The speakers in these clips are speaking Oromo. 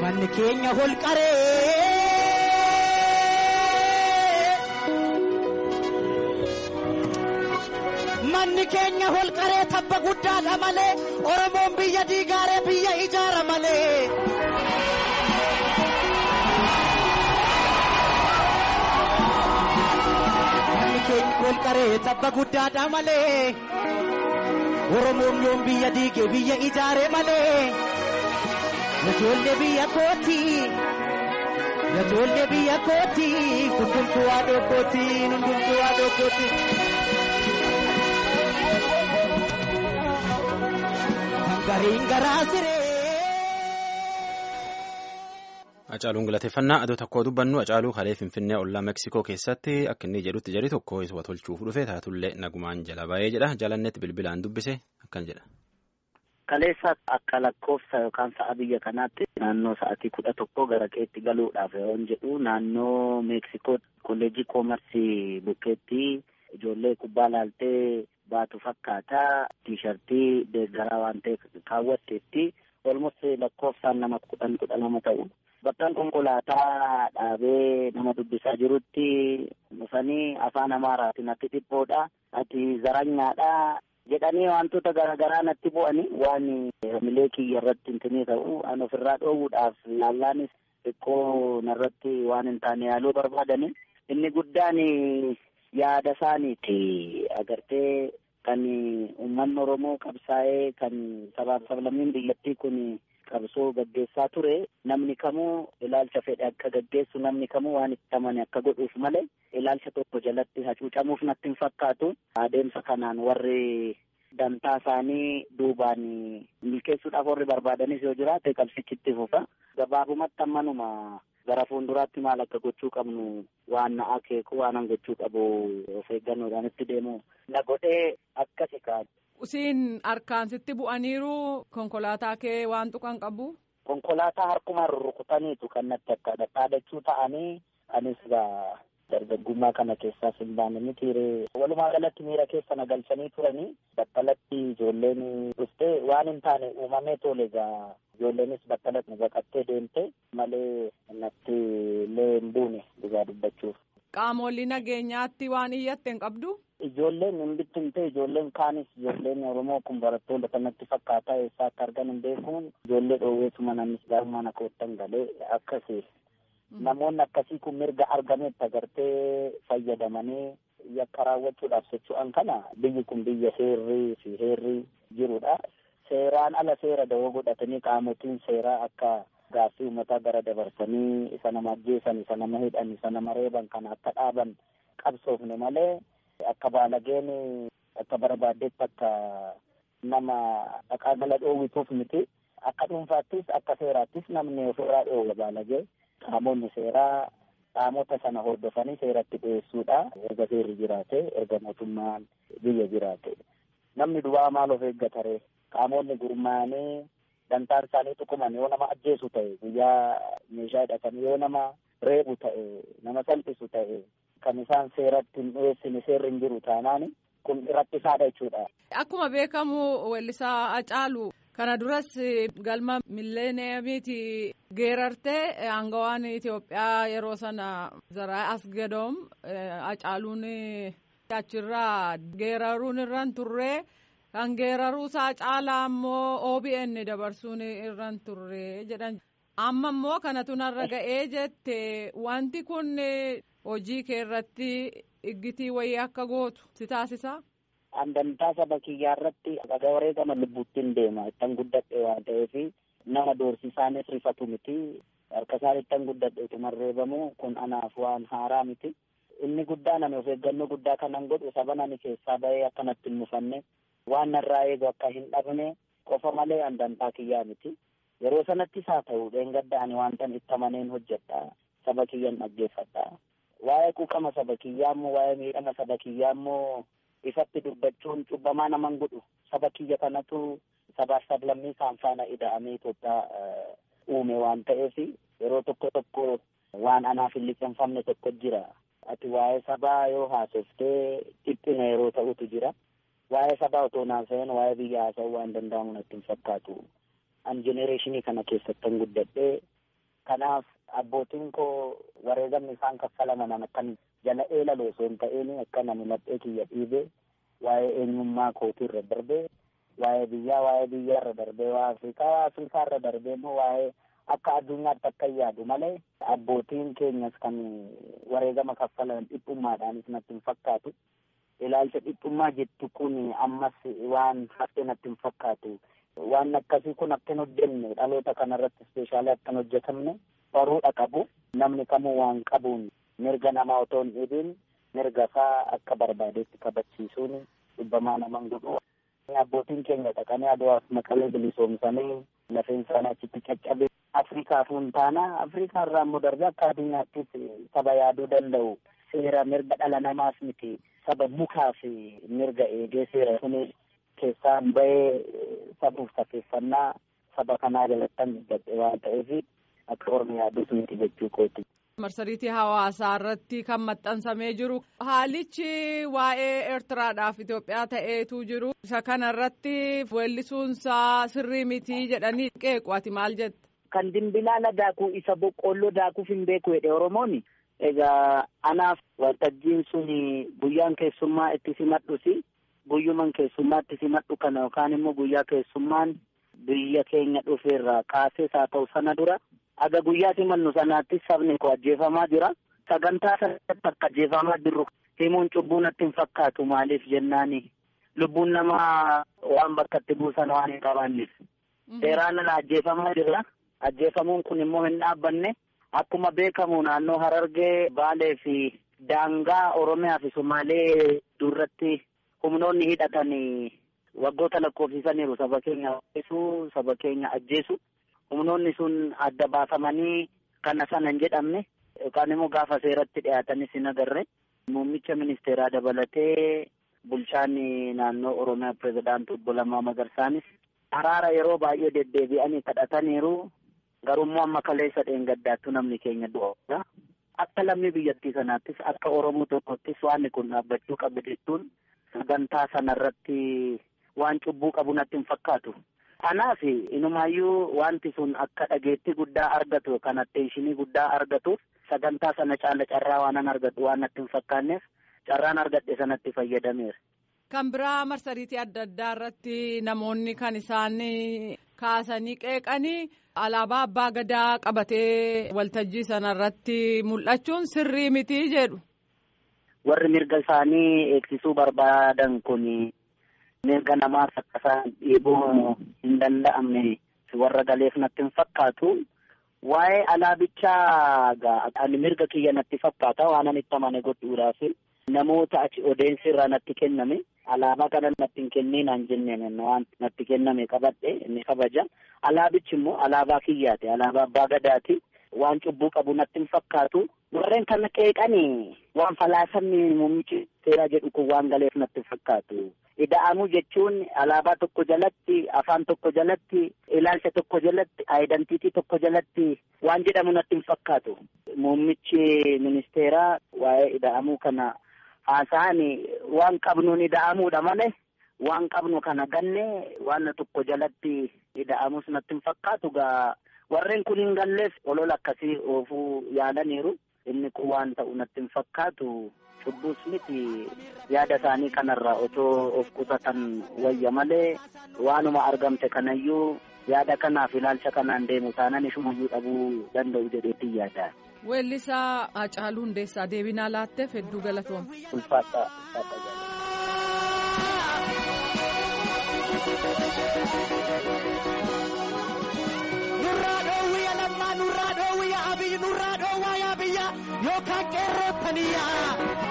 Manni keenya holqaree. Manni keenya holqaree tabba guddaadha malee Oromoon biyya diigaaree biyya ijaara malee. Manni keenya holqaree tabba guddaadha malee Oromoon yoom biyya diige biyya ijaare malee. Ijoollee biyya kooti. Ijoollee biyya kooti. Hundumtuu haadhoo kooti. Hundumtuu haadhoo kooti. Gariin garaa siree. Hacaaluun galateeffannaa adoo tokkoo dubbannu Hacaaluu kalee Finfinnee ollaa Meksikoo keessatti akka inni jedhutti jedhi tokko isa tolchuuf dhufe taatullee nagumaan jala ba'ee jedha jalannetti bilbilaan dubbise akkan jedha. Kaleessa akka lakkoofsa yookaan sa'a biyya kanaatti naannoo sa'atii kudha tokko gara keetti galuudhaaf yoon jedhu naannoo Meeksikoo kolleejjii koomarsii bukkeetti ijoollee kubbaa laaltee baatu fakkaata tiishartii deeggaraa waan ta'e kaawwatteetti olmost lakkoofsaan nama kudhan kudha lama ta'u. Bakkaan konkolaataa dhaabee nama dubbisaa jirutti dhufanii afaan amaaraatiin ati dhiphoodha ati zaranyaadha jedhanii wantoota garaagaraa natti bu'anii waan milee kiyya irratti hintinii ta'u an ofirraa dhoowwuudhaaf laallaanis xiqqoo narratti waan hin taane yaaluu barbaadani inni guddaan yaada isaaniiti agartee kan uummanni oromoo qabsaa'ee kan sabaaf sablammiin biyyattii kun qabsoo gaggeessaa ture namni kamuu ilaalcha fedhe akka gaggeessu namni kamuu waan itti amane akka godhuuf malee ilaalcha tokko jalatti hacuucamuuf natti hin fakkaatu adeemsa kanaan warri dantaa isaanii duubaan milkeessuudhaaf warri barbaadanis yoo jiraate qabsichitti fufa gabaabumatti ammanuma gara fuulduraatti maal akka gochuu qabnu waan na akeeku waan gochuu qabu of eeggannoodhaan itti deemu na godhee akkasi kaa'u. Usiin harkaan sitti bu'aniiru konkolaataa kee waan tuqan qabu. Konkolaataa harkumaan rurrukutaniitu kan natti akka dhadhaadachuu ta'anii anis gaa dargaggummaa kana keessaas hin baane mitiiree walumaa galatti miira keessa na galchanii turanii battalatti ijoolleen dhufte waan hin taane uumamee tole gaa ijoolleenis battalatti baqattee deemte malee natti illee hin buune dhugaa dubbachuuf. Qaamolee nageenyaatti waan iyyatte hin qabdu. Ijoolleen hin bittimte ijoolleen kaanis ijoolleen Oromoo kun barattoota kanatti fakkaataa eessaa akka argan hin beekuun ijoollee dhoowweetuma namnis gaarummaan akka wottan galee akkasi. Namoonni akkasii kun mirga argametti agartee fayyadamanii yakka raawwachuudhaaf socho'an kana biyyi kun biyya seerrii fi heerrii jirudha. Seeraan ala seera dawoo godhatanii qaamotiin seeraa akka gaaffii uummataa gara dabarsanii isa nama ajjeesan isa nama hidhan isa nama reeban kana akka dhaaban qabsoofne malee akka baalageen akka barbaaddetti akka nama dhaqaa gala dhoowwituuf miti akka dhuunfaattis akka seeraattis namni ofirraa dhoowwa baalagee qaamonni seeraa qaamota sana hordofanii seeratti dhiyeessuudha erga seerri jiraate erga mootummaan biyya jiraate namni duwwaa maal of eeggatare qaamonni gurmaa'anii dantaan isaanii tuquman yoo nama ajjeesu ta'e guyyaa meeshaa hidhatanii yoo nama reebu ta'e nama salphisu ta'e kan isaan seeratti hin dhiyeessine seerri hin jiru taanaan kun rakkisaadha jechuudha. Akkuma beekamu weellisaa Hacaaluu kana duras galma milleeniyamiiti geerartee aangawaan Itoophiyaa yeroo sana Zaraa Asgadoom Hacaaluun achirraa geeraruun irraan turree. kan geeraruusaa caalaa immoo OBN dabarsuun irraan turre jedhan amma immoo kanatu narra ga'ee jette wanti kun hojii kee irratti iggitii wayii akka gootu si taasisa. Andantaa saba kiyyaa irratti dhagaa wareegama lubbuuttiin deema ittan guddadhe waan ta'eef nama doorsisaanis rifatu miti harka isaan ittan guddadhe utuman reebamu kun anaaf waan haaraa miti. Inni guddaan ani of eeggannoo guddaa kanan godhu saba nani keessaa bahee akkanatti hin mufanne waan narraa eegu akka hin dhabne qofa malee andantaa kiyyaa miti. Yeroo sanattis haa ta'u dheengadda ani wantan itti amaneen hojjedha. Saba kiyyan dhaggeeffadha. Waa'ee quuqama saba kiyyaa immoo waa'ee miidhama saba kiyyaa immoo ifatti dubbachuun cubbamaa naman godhu. Saba kiyya kanatu sabaaf sablammii isaan faana ida'amee Itoophiyaa uume waan ta'eef yeroo tokko tokko waan anaaf hin liqeeffamne tokko jira. Ati waa'ee sabaa yoo haasoftee dhiphina yeroo ta'utu jira. waa'ee sabaa otoo naasa'een waa'ee biyya haasa'uu waan danda'amu natti hin fakkaatu. An jenereeshinii kana keessattan guddadhee Kanaaf abbootiin koo wareegamni isaan kaffalaman akkan jala eelaloo osoo hin ta'in akka nani laphee kiyya dhiibee waa'ee eenyummaa kootii irra darbee waa'ee biyyaa waa'ee biyyaa irra darbee waa'ee Afrikaa Afrikaa irra darbee immoo waa'ee akka addunyaatti akka yaadu malee abbootiin keenyas kan wareegama kaffalan dhiphummaadhaanis natti hin fakkaatu. Ilaalcha dhiphummaa jettu kun ammas waan haftee natti hin fakkaatu. Waan akkasii kun akka hin hojjenne dhaloota kanarratti ispeeshaalii akka hin hojjetamne baruudha qabu. Namni kamuu waan qabuun mirga namaa otoo hin dhibiin mirga isaa akka barbaadetti kabachiisuun dhibbamaa naman godhu. Abbootiin keenya dhaqanii aduwaaf maqalee bilisoomsanii lafeen isaanii achitti caccabe. Afrikaaf hin taana Afrikaa irraa immoo darbee akka addunyaattis saba yaaduu danda'u seera mirga dhala namaas miti saba mukaa fi mirga eegee seera suni keessaan bahee sabuuf safeeffannaa saba kanaa jalattan dubbadhe waan ta'eef akka ormi yaadus miti jechuu kooti. marsariitii hawaasaa irratti kan maxxansamee jiru haalichi waa'ee eertiraadhaaf Itoophiyaa ta'eetu jiru isa kana irratti weellisuunsaa sirrii mitii jedhanii qeequ ati maal jette. Kan dimbilaala daakuu isa boqqoolloo daakuuf hin beeku jedhe Oromooni. Egaa anaaf waltajjiin sun guyyaan keessummaa itti simadhusi guyyuman keessummaa itti simadhu kana yookaan immoo guyyaa keessummaan biyya keenya dhufeerraa kaasee haa ta'u sana dura aga guyyaa simannu sanaatti sabni koo ajjeefamaa jira. Sagantaa sanatti akka ajjeefamaa jirru himuun cubbuu natti hin fakkaatu maaliif jennaani lubbuun namaa waan bakka itti buusan waan hin qabaanneef. Seeraan ala ajjeefamaa jira. Ajjeefamuun kun immoo hin dhaabbanne. Akkuma beekamu naannoo Harargee Baalee fi daangaa Oromiyaa fi Somaalee duratti humnoonni hidhatan waggoota lakkoofsisaniiru saba keenya ajjeesu saba keenya ajjeesu humnoonni sun adda baafamanii kana sana hin jedhamne yookaan immoo gaafa seeratti dhiyaatanis hin agarre muummicha ministeeraa dabalatee bulchaan naannoo Oromiyaa pirezidaantii obbo Lammaa Magarsaanis araara yeroo baay'ee deddeebi'anii kadhataniiru. Garummoo amma kaleessa dheengaddaattu namni keenya du'a. Akka lammii biyyattii sanaattis akka Oromoo tokkottis waan kun dhaabbachuu qabu jechuun sagantaa sanarratti waan cubbuu qabu natti hin fakkaatu. Kanaaf inumaayyuu wanti sun akka dhageettii guddaa argatu kan atteeshinii guddaa argatuuf sagantaa sana caala carraa waanan argatu waan natti hin fakkaanneef carraan argadhe sanatti fayyadameera. Kan biraa marsariitii adda addaa irratti namoonni kan isaan kaasanii qeeqanii alaabaa abbaa gadaa qabatee waltajjii sanarratti mul'achuun sirrii mitii jedhu. Warri mirga isaanii eegsisuu barbaadan kun mirga namaas akka isaan dhiibuu hin danda'amne warra galeef natti hin fakkaatu. Waa'ee alaabichaa ani mirga kiyya natti fakkaata waan ani itti amane godhuudhaaf namoota achi odeensi irraa natti kenname. Alaabaa kana natti hin kenninaan jenneen waan natti kenname qabadhe inni kabaja. Alaabichi immoo alaabaa kiyyaati. Alaabaa abbaa gadaati. Waan cubbuu qabu natti hin fakkaatu. Warreen kana qeeqanii waan falaasamni muummichi seeraa jedhu kun waan galeef natti hin fakkaatu. Ida'amuu jechuun alaabaa tokko jalatti, afaan tokko jalatti, ilaalcha tokko jalatti, aayidantiitii tokko jalatti waan jedhamu natti hin fakkaatu. Muummichi ministeeraa waa'ee ida'amuu kana haasa'an waan qabnuun ida'amuudha malee waan qabnu kana ganne waan tokko jalatti ida'amus natti hin fakkaatu gaa warreen kun hin galleef olola akkasii oofuu yaalaniiru inni kun waan ta'u natti hin fakkaatu cubbuus miti yaada isaanii kanarraa otoo of qusatan wayya malee waanuma argamte kanayyuu yaada kanaaf ilaalcha kanaan deemu taanaan ishumayyuu dhabuu danda'u jedheetti yaada. Weellisaa Hacaaluu Hundeessaa deebinaa laatteef hedduu galatooma. Ulfaata ulfaata Nurraa dhoowwiya lammaa nurraa dhoowwiya abiyyi nurraa dhoowwaa yaa biyya yookaan qeerrootaniyyaa.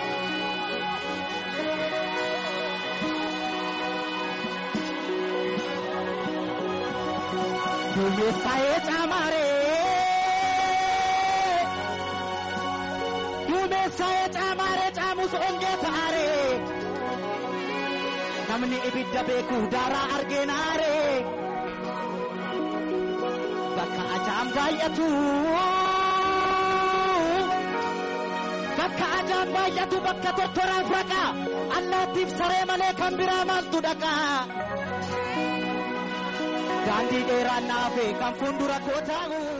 Duumessaa'ee caamaaree. Duumessaa'ee caamaaree caamus ongee ta'aaree. Namni ibidda beeku daaraa argeenaaree. Bakka ajaan baay'atu. Bakka ajaan baay'atu bakka tortoraaf raqa. Allaattiif saree malee kan biraa maaltu dhaqa. Daandii dheeraan naafe kan fuuldura koo taa'u.